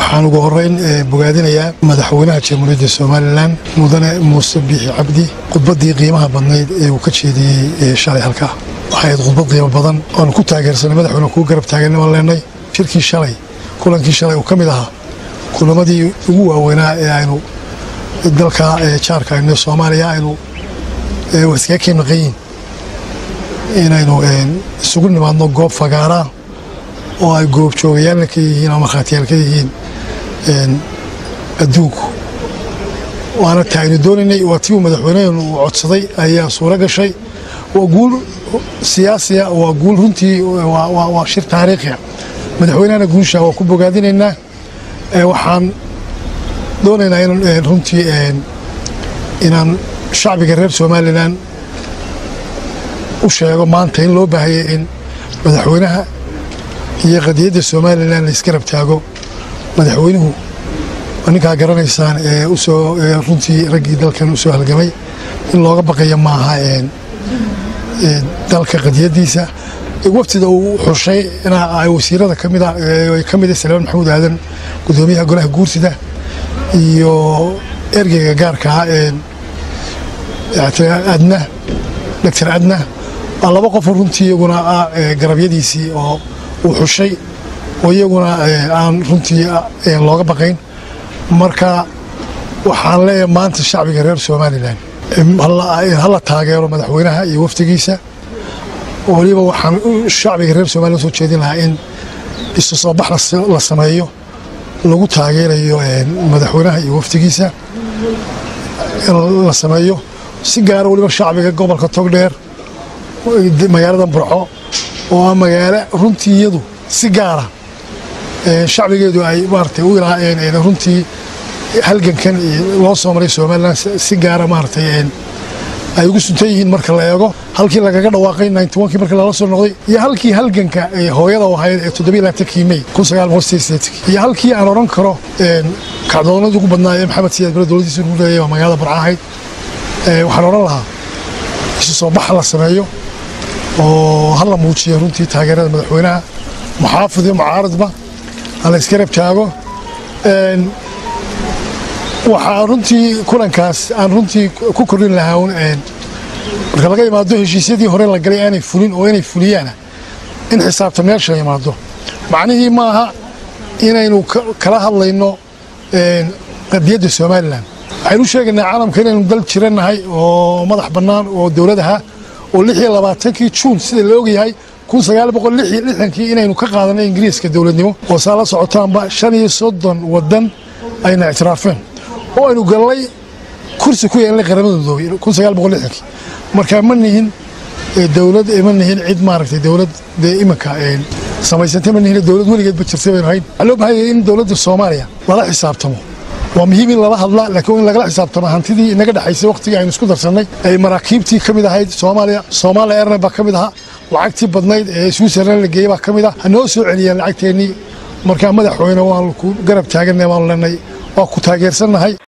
waxaan ugu horeyn bogaadinayaa madaxweynaha jamhuuriyadda somalilan mudane muuse biixi cabdi khudbaddii qiimaha badnayd ee uu ka jeediyey shalay halkaa waxay ahayd khudbad qiimo badan oanu ku taageersanay madaxweyne kuu garab taaganna waan leenay shirkii shalay kulankii shalay uu ka mid ahaa kulamadii ugu waaweynaa ee aynu dalka jaarka aynu soomaaliya aynu iskaga keen maqanyiin inaynu isugu nimaadno goob fagaaraa oo ay goobjoogayaalna ka yihiin ama markhaatiyaal ka yihiin adduunku waana ta aynu doonaynay waa tii uu madaxweynehenu uu codsaday ayaa suuro gashay waa guul siyaasiya waa guul runtii waa shir taariikhiya madaxweynehana guusha waa ku bogaadinaynaa waxaan doonaynaa in runtii inaan shacbiga reer somalilan u sheego maanta in loo baahaya in madaxweynaha iyo qadiyadda somalilan la isgarab taago madaxweynuhu ninkaa garanaysaan ee usoo runtii raggii dalkan usoo halgamay in looga baqaya maaha dalka qadiyaddiisa waftida uu xushay wasiirada kamida ka mida salmaan maxamuud aadan gudoomiyaha golaha guursida iyo ergeyga gaarkaa adna doctor adna waa laba qofoo runtii iyaguna garabyadiisii oo uu xushay oo iyaguna aan runtii looga baqayn marka waxaan leeyahay maanta shacbiga reer somalilan hala taageero madaxweynaha iyo wafdigiisa waliba waxaan shacbiga reer somalilan soo jeedin lahaa in isu soo bax la sameeyo lagu taageerayo madaxweynaha iyo wafdigiisa la sameeyo si gaara waliba shacbiga gobolka togdheer magaalada burco oo ah magaalo runtii iyadu si gaara shacbigeedu ay maaragtay u ilaaheen runtii halgankan loo soo maray somalilan si gaara maaragtay ay ugu suntan yihiin marka la eego halkii lagaga dhawaaqay kii markii lala soo noqday iyo halkii halganka hooyada ahayd ee toddobiylaatankii may iyo halkii aan odhan karo kacdoonada ugu badnaa ee maxamed siyaad bare dowladdiisa ugu leeyay waa magaalada burco ahayd waxaan odhan lahaa isu soo baxa la sameeyo oo hala muujiyo runtii taageerada madaxweynaha muxaafid iyo mucaaradba hala isgarab taago waxaa runtii kulankaas aan runtii ku kordhin lahaa marka laga imaado heshiisyadii hore la galay aanay fulin oo inay fuliyaana in xisaabta meesha imaado macnihii maaha inaynu kala hadlayno qadiyadda somalilan waxaynu u sheegaynaa caalamka inaynu dal jirannahay oo madax bannaan oo dowladaha oo lix iyo labaatankii juun sida la ogyahay kun sagaal boqol lix iyo lixdankii inaynu ka qaadanay ingiriiska dowladnimo oo saa la socotaanba shan iyo soddon waddan ayna ictiraafeen oo aynu gallay kursi ku yeelnay qaramada midoobay kun sagaal boqol lixdankii marka ma nihin dowlad ma nihin cid maaragtay dowlad dee iminka samaysantay ma nihin dowlad weligeedba jirtay baynu hayn waxaa loo baahanya in dowladda soomaaliya lala xisaabtamo waa muhiim in lala hadla laakiin in lagala xisaabtamo hantidii inaga dhexaysay wakhtigii aynu isku darsannay ay maraakiibtii ka mid ahayd soomaaliya soomaaliya airline baa ka mid ahaa lacagtii badnayd ee switzerland la geeyey baa ka mid ah ha noo soo celiyaan lacagteennii markaa madaxweyne waan ku garab taaganay waanu leenay waa ku taageersannahay